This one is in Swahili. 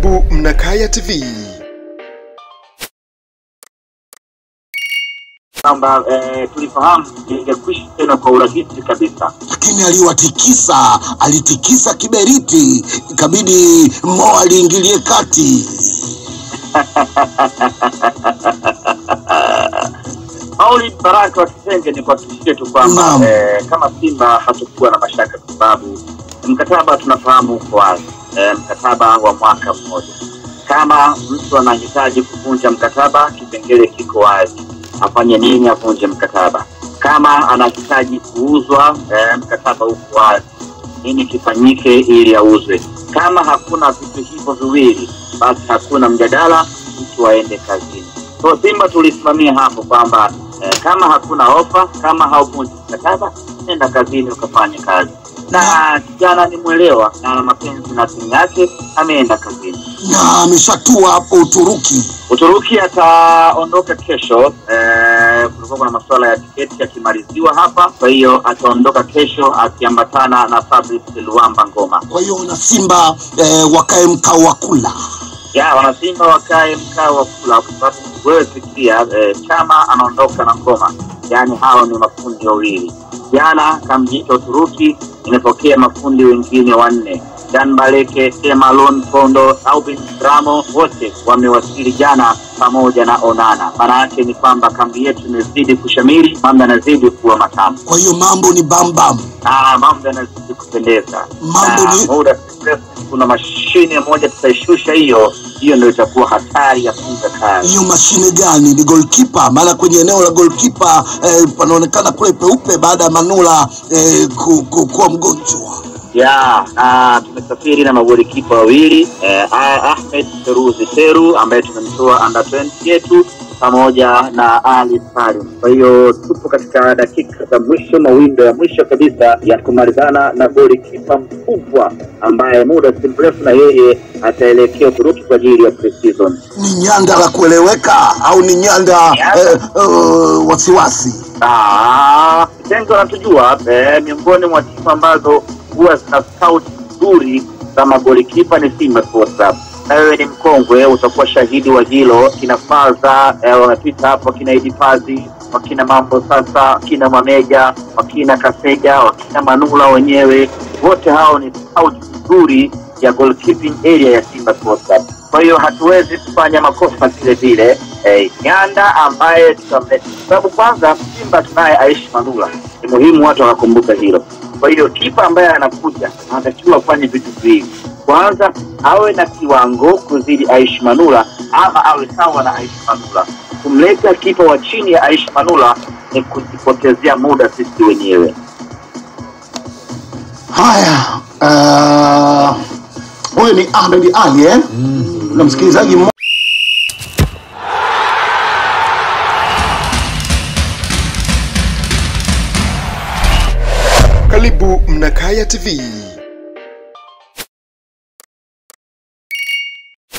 Karibu Mnakaya TV. kwamba eh, tulifahamu ingekwisha tena kwa urahisi kabisa. lakini aliwatikisa, alitikisa kiberiti, ikabidi Mo aliingilie kati. Mauli Baraka wa Kisenge ni kuhakikishie tu kwamba Naam. eh, kama Simba hatukuwa na mashaka kwa sababu mkataba tunafahamu uko wazi eh, mkataba wa mwaka mmoja. Kama mtu anahitaji kuvunja mkataba, kipengele kiko wazi, afanye nini avunje mkataba. Kama anahitaji kuuzwa, eh, mkataba uko wazi, nini kifanyike ili auzwe. Kama hakuna vitu hivyo viwili, basi hakuna mjadala, mtu aende kazini. So Simba tulisimamia hapo kwamba eh, kama hakuna ofa, kama hauvunji mkataba, nenda kazini ukafanye kazi. Na kijana ni mwelewa na ana mapenzi na timu yake, ameenda kazini. na ameshatua hapo Uturuki. Uturuki ataondoka kesho. Eh, kulikuwa kuna masuala ya tiketi yakimaliziwa hapa, kwa hiyo ataondoka kesho akiambatana na Fabrice Luamba Ngoma. Kwa hiyo na Simba eh, wakae mkao wa kula. ya wanasimba wakae mkao wa kula, kwa sababu wewe fikiria eh, Chama anaondoka na Ngoma, yaani hao ni mafundi wawili. Jana Kamjita Uturuki imepokea mafundi wengine wanne Dan Baleke, Emalon Kondo, Aubin Ramo, wote wamewasili jana pamoja na Onana. Maana yake ni kwamba kambi yetu imezidi kushamiri, mambo yanazidi kuwa matamu, Kwa hiyo mambo ni bambam. Ah, mambo yanazidi kupendeza. Mambo Na ni- muda si mrefu kuna mashine moja tutaishusha, hiyo hiyo ndio itakuwa hatari ya kuuza kazi. Hiyo mashine gani? Ni golkipa? Maana kwenye eneo la golkipa eh, panaonekana kule peupe baada ya Manula eh, ku, ku, kuwa mgonjwa. ya na tumesafiri na magolikipa wawili eh, Ah- Ahmed Feruzi Teru ambaye tumemtoa under 20 yetu pamoja na Ali Salim. Kwa hiyo tupo katika dakika za mwisho, mawindo ya mwisho kabisa ya kumalizana na golikipa mkubwa ambaye muda si mrefu na yeye ataelekea Uturuki kwa ajili ya pre-season. Ni nyanda la kueleweka au ni nyanda eh, eh, wasiwasi? Ah, Kitengo anatujua eh, miongoni mwa timu ambazo huwa zina scout nzuri za magolikipa ni Simba Sports Club. Na wewe ni mkongwe, utakuwa shahidi wa hilo. Kina Faza eh, wamepita hapo, wakina Idi Pazi, wakina Mambo sasa, wakina Mameja, wakina Kaseja, wakina Manula wenyewe, wote hao ni scout nzuri ya goalkeeping area ya Simba Sports Club. Kwa hiyo hatuwezi kufanya makosa vile vile. Eh, Nyanda ambaye tutamleta, sababu kwanza Simba tunaye Aishi Manula, ni muhimu watu wakakumbuka hilo. Kwa hiyo kipa ambaye anakuja anatakiwa afanye vitu viwili, kwanza awe na kiwango kuzidi Aishi Manula ama awe sawa na Aishi Manula. Kumleta kipa wa chini ya Aishi Manula ni kujipotezea muda sisi wenyewe. Haya, uh, huyu ni Ahmed Ali eh? na msikilizaji mmoja Karibu Mnakaya TV.